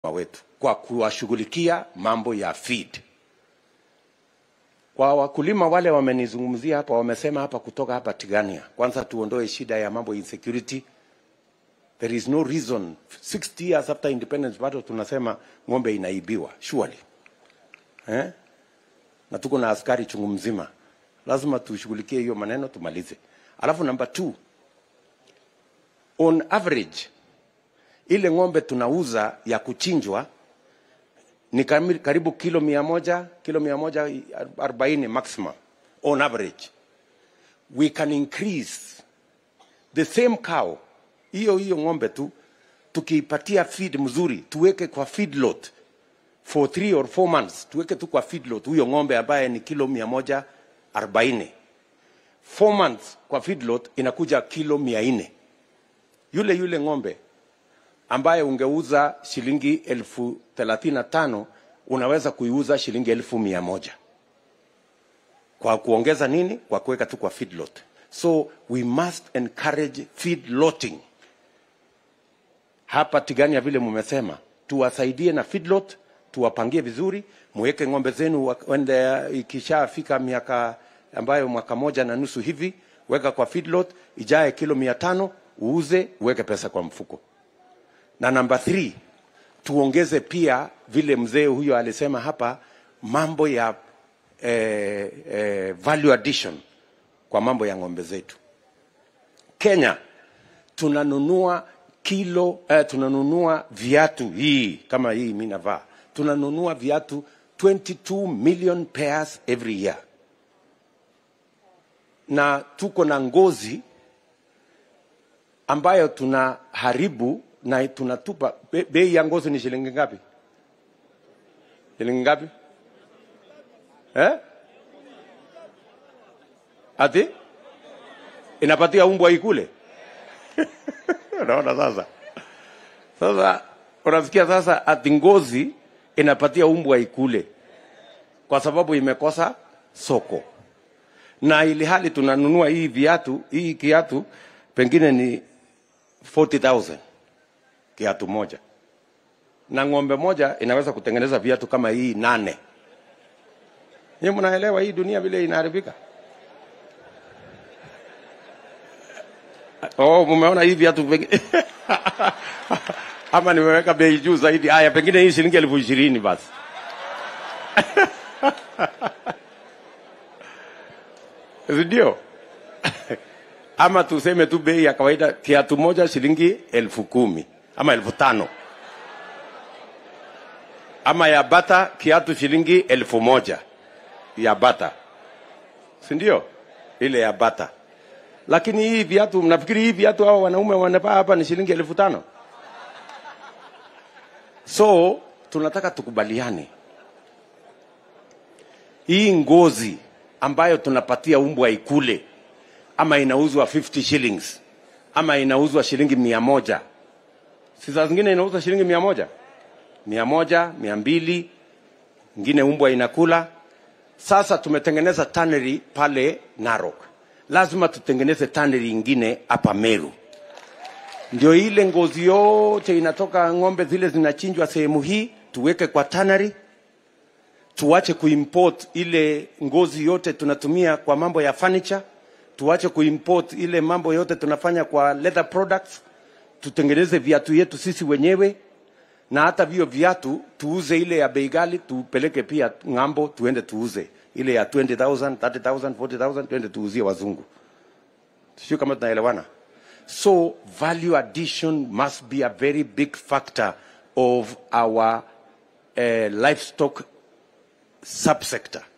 wetu kwa kuwashughulikia mambo ya feed. Kwa wakulima wale wamenizungumzia hapa, wamesema hapa kutoka hapa Tigania, kwanza tuondoe shida ya mambo insecurity. There is no reason 60 years after independence bado tunasema ng'ombe inaibiwa surely, eh? na tuko na askari chungu mzima, lazima tushughulikie hiyo maneno tumalize. Alafu number two, on average ile ng'ombe tunauza ya kuchinjwa ni kami- karibu kilo mia moja kilo mia moja arobaini maximum on average we can increase the same cow hiyo hiyo ng'ombe tu tukiipatia feed mzuri tuweke kwa feed lot for three or four months tuweke tu kwa feed lot huyo ng'ombe ambaye ni kilo mia moja arobaini four months kwa feed lot inakuja kilo mia nne yule yule ng'ombe ambaye ungeuza shilingi elfu thelathini na tano unaweza kuiuza shilingi elfu mia moja kwa kuongeza nini? Kwa kuweka tu kwa feedlot. So we must encourage feedlotting hapa Tigania, vile mumesema, tuwasaidie na feedlot, tuwapangie vizuri, muweke ng'ombe zenu wa- wende, ikishafika miaka ambayo mwaka moja na nusu hivi, weka kwa feedlot, ijae kilo mia tano uuze, uweke pesa kwa mfuko na namba 3 tuongeze pia vile mzee huyo alisema hapa mambo ya eh, eh, value addition kwa mambo ya ng'ombe zetu kenya tunanunua kilo eh, tunanunua viatu hii kama hii mi navaa tunanunua viatu 22 million pairs every year na tuko na ngozi ambayo tunaharibu na tunatupa. Be- Bei ya ngozi ni shilingi ngapi? Shilingi ngapi eh? Ati inapatia umbwa ikule? Unaona sasa, sasa unasikia sasa, ati ngozi inapatia umbwa ikule kwa sababu imekosa soko na ili hali tunanunua hii viatu hii kiatu pengine ni 40000 kiatu moja na ng'ombe moja inaweza kutengeneza viatu kama hii nane Nyinyi mnaelewa hii dunia vile inaharibika oh mumeona hii viatu pengine ama nimeweka bei juu zaidi haya pengine hii shilingi elfu ishirini basi si ndio ama tuseme tu bei ya kawaida kiatu moja shilingi elfu kumi ama elfu tano ama ya bata kiatu shilingi elfu moja ya bata si ndio ile ya bata lakini hii viatu mnafikiri hii viatu hao wanaume wanavaa hapa ni shilingi elfu tano so tunataka tukubaliane hii ngozi ambayo tunapatia umbwa ikule ama inauzwa 50 shillings ama inauzwa shilingi mia moja si saa zingine inauzwa shilingi mia moja mia moja mia mbili ingine umbwa inakula sasa tumetengeneza tannery pale narok lazima tutengeneze tannery ingine hapa meru ndio ile ngozi yote inatoka ng'ombe zile zinachinjwa sehemu hii tuweke kwa tannery tuache kuimport ile ngozi yote tunatumia kwa mambo ya furniture tuache kuimport ile mambo yote tunafanya kwa leather products tutengeneze viatu yetu sisi wenyewe na hata vio viatu tuuze ile ya bei ghali tupeleke pia ng'ambo tuende tuuze ile ya 20000 30000 40000 tuende tuuzie wazungu sio kama tunaelewana so value addition must be a very big factor of our uh, livestock subsector